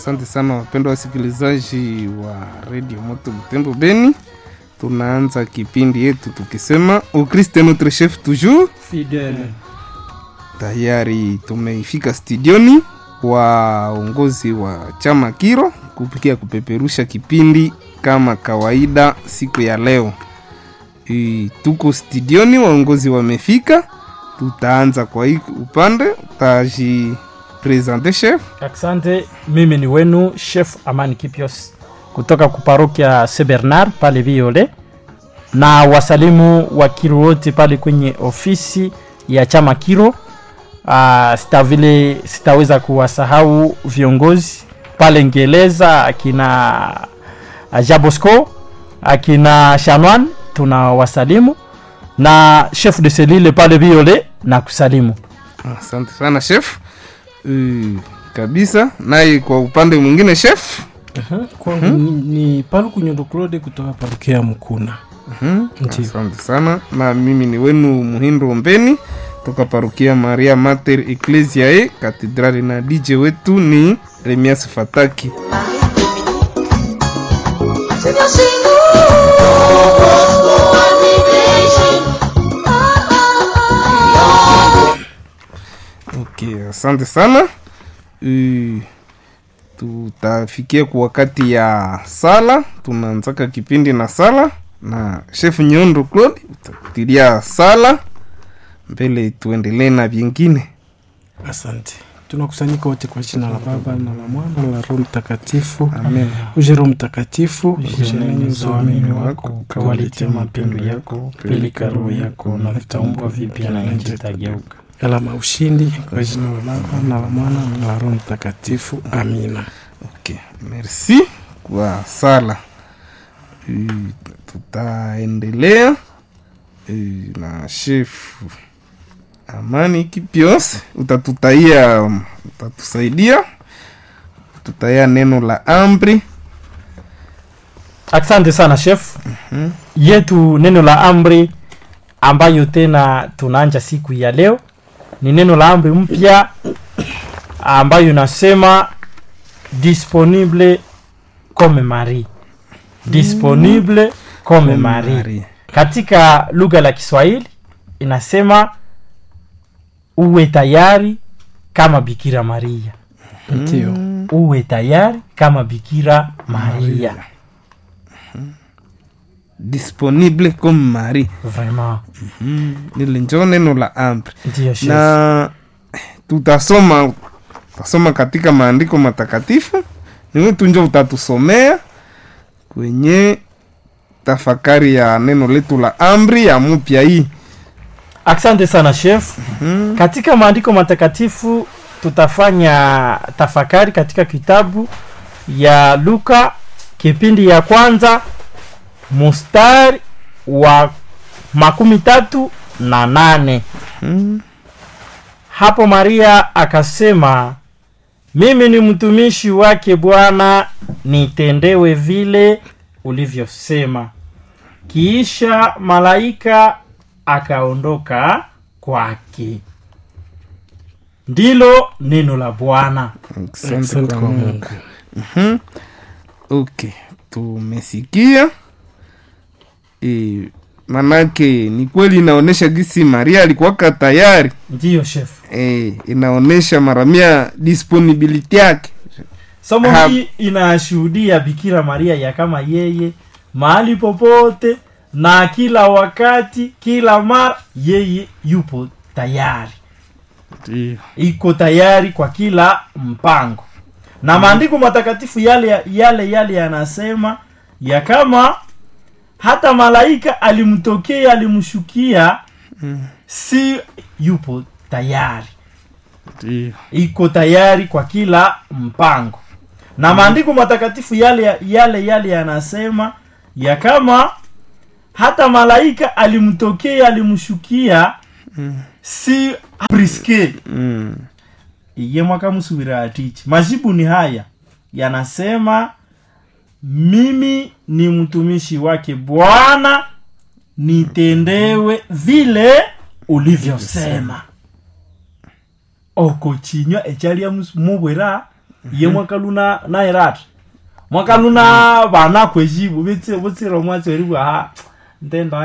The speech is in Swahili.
Asante sana wapendwa wasikilizaji wa redio Moto Butembo Beni. Tunaanza kipindi yetu tukisema Ukriste est notre chef toujours. fidele Tayari tumeifika studioni waongozi wa chama Kiro kupikia kupeperusha kipindi kama kawaida siku ya leo. E, tuko studioni, waongozi wamefika. Tutaanza kwa hii upande, utaji presente chef. asante mimi ni wenu chef amani kipios kutoka kuparokia se bernard pale viole na wasalimu wa kiro wote pale kwenye ofisi ya chama kiro uh, sita vile sitaweza kuwasahau viongozi pale ngeleza akina uh, jabosco akina shanwan tuna wasalimu na chef de selile pale viole na kusalimu Asante sana chef. E, kabisa naye kwa upande mwingine chef. kwangu ni, ni paluku nyondo claude kutoka parukia mkuna Mhm, Ndiyo. Asante sana na mimi ni wenu Muhindo Ombeni toka parukia Maria Mater Ecclesiae katedrali, na DJ wetu ni Remias Fataki. Sigo singo. Okay, asante sana. E, tutafikia kwa wakati ya sala, tunaanzaka kipindi na sala na chef Nyondo Claude utatilia sala mbele, tuendelee na vingine. asante tunakusanyika wote kwa jina la baba na la mwana na la roho mtakatifu Amen. uje roho mtakatifu Usheneneza uamini wako ukawaletea mapendo yako peleka roho yako na vitaumbwa vipya na nchi itageuka alama ushindi kwa jina la baba na la mwana na la roho mtakatifu amina Okay, merci kwa sala. E, tutaendelea e, na chef Amani Kipios, utatutaia utatusaidia tutaia neno la amri. asante sana chef yetu neno la amri ambayo tena tunaanja siku ya leo ni neno la amri mpya ambayo inasema disponible comme mari disponible comme mari Mari. katika lugha la kiswahili inasema uwe tayari kama bikira maria ndio uwe tayari kama bikira maria Disponible comme Marie. vraiment Nile njo neno la amri ndiyo chef. na tutasoma tutasoma katika maandiko matakatifu niwe tu njo utatusomea kwenye tafakari ya neno letu la amri ya mupya hii asante sana chef katika maandiko matakatifu tutafanya tafakari katika kitabu ya luka kipindi ya kwanza mustari wa makumi tatu na nane hapo maria akasema mimi ni mtumishi wake bwana nitendewe vile ulivyosema kiisha malaika akaondoka kwake ndilo neno la bwana Asante asante kwa kwa Mungu. mungu okay tumesikia e, manake ni kweli inaonyesha gisi maria alikuwaka tayari ndiyo chef e, inaonyesha maramia disponibility yake somo Ha- hii inashuhudia bikira maria ya kama yeye mahali popote na kila wakati kila mara yeye yupo tayari iko tayari kwa kila mpango na maandiko matakatifu yale yale yale yanasema ya kama hata malaika alimtokea alimshukia si yupo tayari iko tayari kwa kila mpango na maandiko matakatifu yale yale yale yanasema ya kama hata malaika alimtokea alimshukia si priske mm. iye mwakamusubira atichi majibu ni haya yanasema mimi ni mtumishi wake bwana nitendewe vile ulivyosema okochinywa echalia mubwera ye mwakaluna nairata mwakaluna vana kweji butsira mwatseri bwa ha ntendo